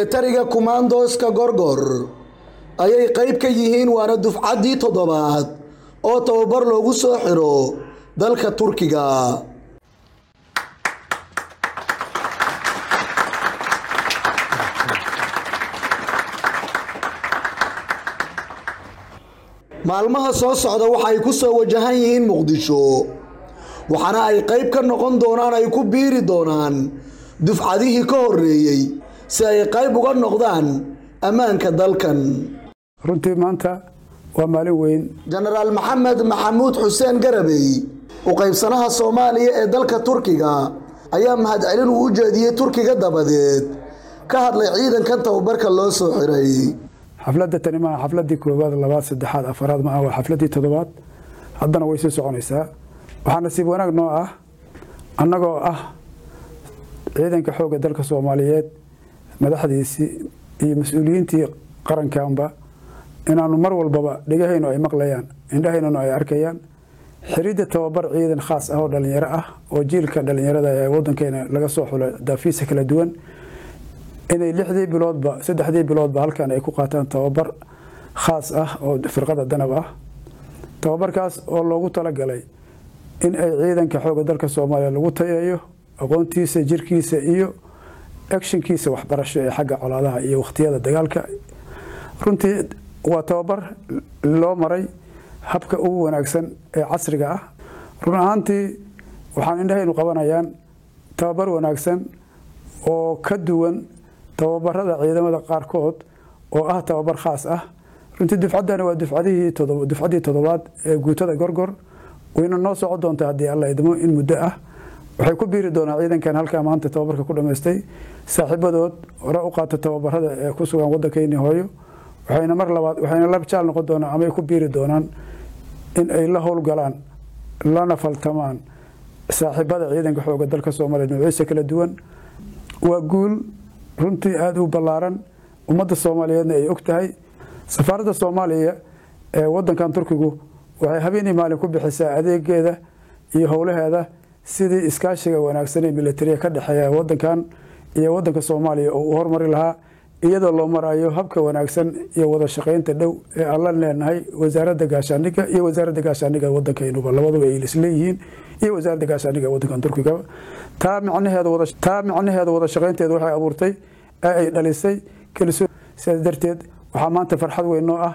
milatariga kumaandooska gorgor ayay qayb ka yihiin waana dufcaddii toddobaad oo tababar loogu soo xiro dalka turkiga maalmaha soo socda waxa ay ku soo wajahan yihiin muqdisho waxaana ay qayb ka noqon doonaan ay ku biiri doonaan dufcadihii ka horeeyey si ay qayb uga noqdaan ammaanka dalkan runtii maanta waa maalin weyn jenaraal maxamed maxamuud xuseen garabey u qaybsanaha soomaaliya ee dalka turkiga ayaa mahadcelin uu u jeediyey turkiga dabadeed ka hadlay ciidankan tababarka loo soo xiray xafladda tani maaha xafladdii koowaad labaad saddexaad afaraad maaha waa xafladdii toddobaad haddana way sii soconaysaa waxaa nasiib wanaag noo ah annagoo ah ciidanka xoogga dalka soomaaliyeed madaxdiisii iyo mas-uuliyiintii qarankanba inaanu mar walbaba dhegahaynu ay maqlayaan indhahaynuna ay arkayaan xiridda tababar ciidan khaas ah oo dhallinyaro ah oo jiilka dhallinyarada ee wadankeena laga soo xulo daafiisa kala duwan inay lixdii biloodba saddexdii biloodba halkan ay ku qaataan tababar khaas ah oo firqada danab ah tababarkaas oo loogu talagalay in ay ciidanka xoogga dalka soomaaliya lagu tayeeyo aqoontiisa jirkiisa iyo actionkiisa waxbarasho ee xagga colaadaha iyo wakhtiyada dagaalka runtii waa tababar loo maray habka ugu wanaagsan ee casriga ah run ahaantii waxaan indhahaynu qabanayaan tababar wanaagsan oo ka duwan tababarada ciidamada qaarkood oo ah tababar khaas ah runtii dufcaddani waa dufcadihii dufcaddii toddobaad ee guutada gorgor wayna noo soco doontaa haddii alla idmo in muddo ah waxay ku biiri doonaa ciidankan halkaa maanta tababarka ku dhammaystay saaxiibadood hore u qaata tababarada ee ku sugan waddankeeni hooyo waxayna mar labaad waxayna la jaal noqon doonaan amay ku biiri doonaan in ay la howlgalaan lana faltamaan saaxiibada ciidanka xooga dalka soomaaliya nuuciisa kala duwan waa guul runtii aada u ballaaran ummadda soomaaliyeedna ay og tahay safaaradda soomaaliya ee wadankan turkigu waxay habeenii maalin ku bixisaa adeegeeda iyo howlaheeda sidii iskaashiga wanaagsan ee militariya ka dhexeeya wadankan iyo wadanka soomaaliya oo uu hormari lahaa iyadoo loo marayo habka wanaagsan iyo wada shaqaynta dhow ee allan leenahay wasaaradda gaashaaniga iyo wasaaradda gaashaaniga wadankaynuba labaduba ay isleeyihiin iyo wasaaradda gaashaaniga wadankan turkiga taa micnaheedaa micnaheeda wada shaqaynteeda waxay abuurtay ee ay dhalisay kalsoon sidaas darteed waxaa maanta farxad weyn noo ah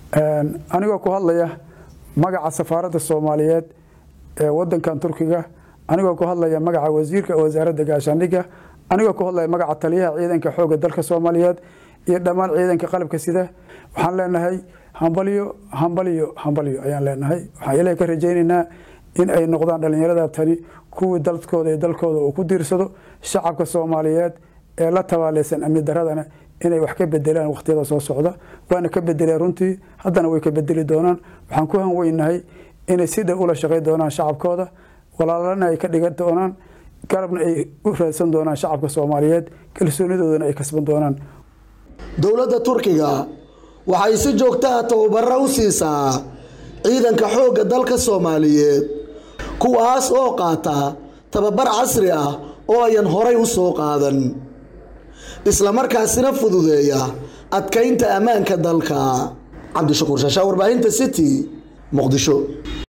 anigoo ku hadlaya magaca safaaradda soomaaliyeed ee wadankan turkiga anigoo ku hadlaya magaca wasiirka wasaaradda gaashaaniga anigoo ku hadlaya magaca taliyaha ciidanka xoogga dalka soomaaliyeed iyo dhammaan ciidanka qalabka sida waxaan leenahay hambalyo hambalyo hambalyo ayaan leenahay waxaan ilaah ka rajaynaynaa in ay noqdaan dhallinyarada tani kuwii dalkooda iyo dalkooda uu ku diirsado shacabka soomaaliyeed ee la tabaaleysan amni daradana inay wax ka bedelaan wakhtiyada soo socda waana ka bedeleen runtii haddana way ka bedeli doonaan waxaan ku hanweynahay inay si dhow ula shaqay doonaan shacabkooda walaalana ay ka dhigan doonaan garabna ay u raadsan doonaan shacabka soomaaliyeed kalsoonidoodana ay kasban doonaan dowladda turkiga waxay si joogtaha tababaro u siisaa ciidanka xoogga dalka soomaaliyeed kuwaas oo qaata tababar casri ah oo ayan horay u soo qaadan islamarkaasina fududeeya adkaynta ammaanka dalka cabdishakuur shaashaa warbaahinta city muqdisho